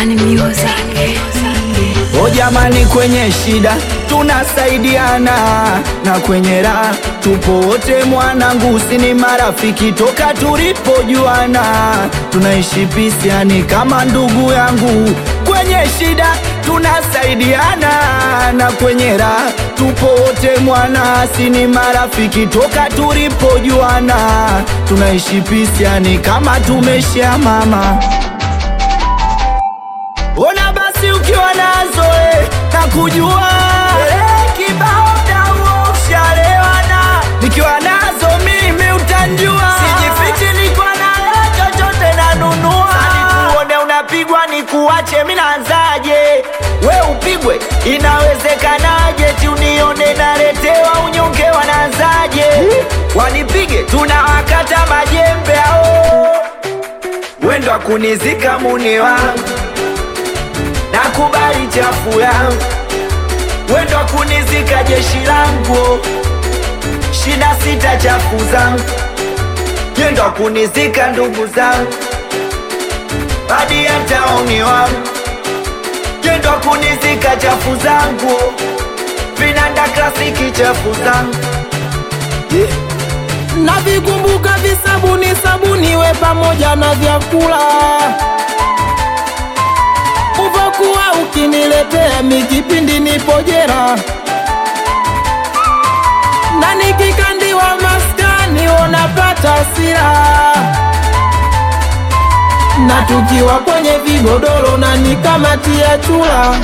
Bani Music. O jamani, kwenye shida tunasaidiana na kwenye raha tupo wote, mwanangu, si ni marafiki toka tulipojuana, tunaishi pisiani kama ndugu yangu. Kwenye shida tunasaidiana na kwenye raha tupo wote, mwana, si ni marafiki toka tulipojuana, tunaishi pisiani kama tumeshia mama Ona basi ukiwa nazo eh, na kujua eh, kibao dawo shalewana nikiwa nazo mimi utanjua, sijifichi niko na chochote nanunua, Sani kuone unapigwa ni kuache, mi naanzaje? We upigwe inawezekanaje? ti unione naletewa unyonge, wanaanzaje? Wanipige tunawakata majembe ao wendo akunizika muni wangu nakubali chafu yangu, wendo kunizika jeshi langu, shida sita chafu zangu, yendo kunizika ndugu zangu, hadi hata uni wangu, yendo kunizika chafu zangu, vinanda klasiki chafu zangu navikumbuka visabuni sabuni we pamoja na vyakula uvokuwa ukiniletea mikipindi nipojera na nikikandiwa maskani unapata sira na tukiwa kwenye vigodoro na nikamatia chula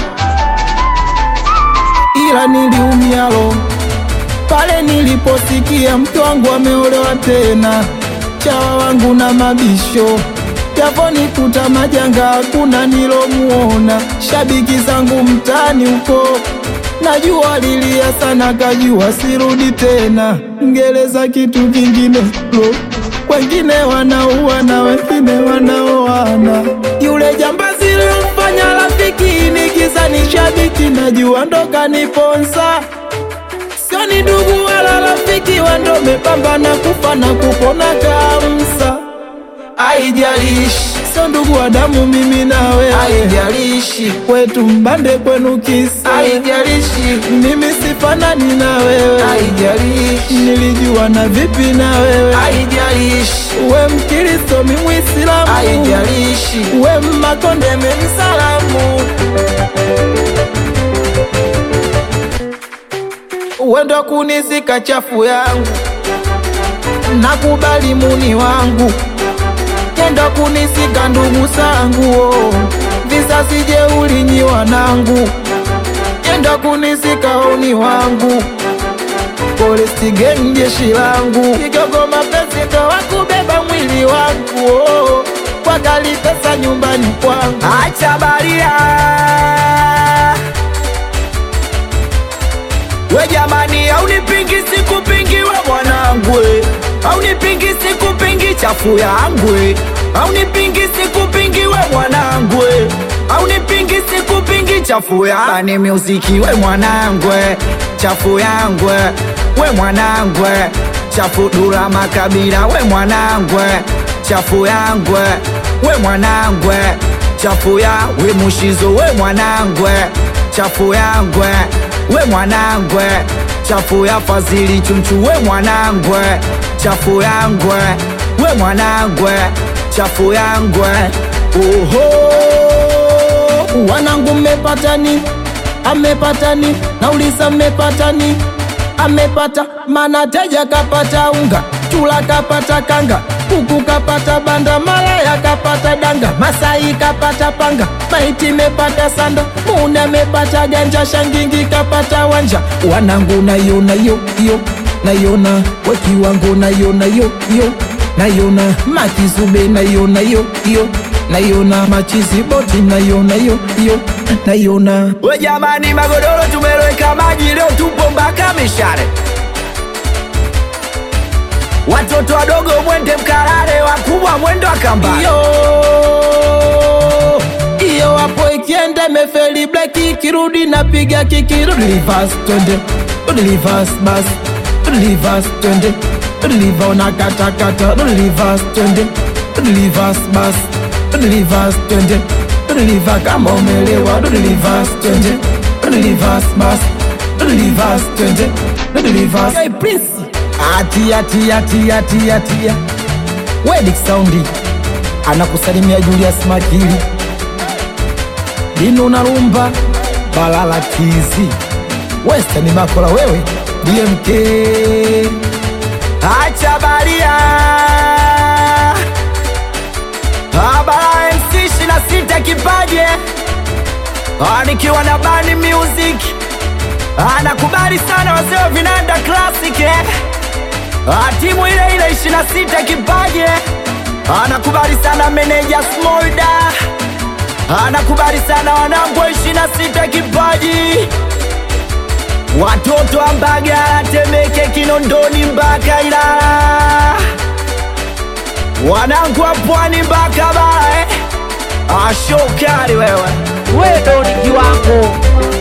ila niliumialo pale niliposikia mke wangu ameolewa tena, chawa wangu na mabisho yaponikuta majanga, hakuna nilomuona. Shabiki zangu mtaani huko najua lilia sana, kajua sirudi tena. Ngereza kitu kingine lo, wengine wanaua na wengine wanaoana. Yule jambazi lilomfanya rafiki nikiza ni shabiki, najua ndo kaniponza sio ni ndugu wala rafiki, wando mepambana kufa na kupona kamsa. Haijalishi sio ndugu wa damu, mimi na wewe, haijalishi kwetu mbande, kwenu kisa, haijalishi mimi sifanani na wewe, haijalishi nilijua na vipi na wewe, haijalishi we Mkristo, mi Mwislamu, haijalishi we Mmakonde, mi Msalamu. wendo kunisika chafu yangu, nakubali muni wangu, kendo kunisika ndugu zangu, oh. visasi jeuli nyi wanangu, kendo kunisika oni wangu, polisi geng jeshi langu, kigogo mapenzi ndo wakubeba mwili wangu, oh. wakali pesa nyumbani kwangu, acha baria We jamani, aunipingi sikupingi we mwanangu, we. aunipingi sikupingi chafu yangu, we. aunipingi sikupingi we mwanangu, we. aunipingi sikupingi chafu ya ni muziki we mwanangu, we. chafu yangu we. we mwanangu, we. chafu dura makabila we mwanangu, we. chafu yangu we. we mwanangu, we. chafu ya we mushizo we mwanangu, we. chafu yangu we we mwanangwe chafu ya fazili chunchu we mwanangwe chafu yangwe we mwanangwe chafu yangwe oho wanangu mmepatani amepatani nauliza mmepatani amepata mana teja kapata unga chula kapata kanga kuku kapata banda malaya kapata danga masai kapata panga maiti mepata sanda muna mepata ganja shangingi kapata wanja wanangu nayona yo yo nayona wakiwango nayona yo yo nayona makizube nayona yo yo nayona machizi boti nayona yo yo nayona we jamani magodoro tumeloweka maji leo tupo mpaka mishare watoto wadogo mwende mkarare wakubwa mwendo akamba iyo iyo wapo ikienda mefeli bleki kirudi napiga kiki rudi reverse twende rudi reverse bas rudi reverse twende rudi liva unakatakata rudi reverse twende rudi reverse bas rudi reverse twende deliver kama umelewa do deliver twende do deliver bas do deliver twende do deliver hey prince atia tia tia tia tia wedik saundi anakusalimia Julius Makili Dino na Rumba Balala Kizi Western Makola wewe DMK Acha baria Abara MC ishirini na sita kipaje Ah, nikiwa na Bani Music anakubali sana wazee wa vinanda classic eh? Ah, timu ile ile ishirini na sita kipaje anakubali sana meneja Smolda anakubali sana wanangu wa ishirini na sita kipaji watoto wa Mbagala, Temeke, Kinondoni mpaka Ilala, wanangu wa Pwani mpaka Bara eh? Ashokari wewe wewe ndo ni kiwango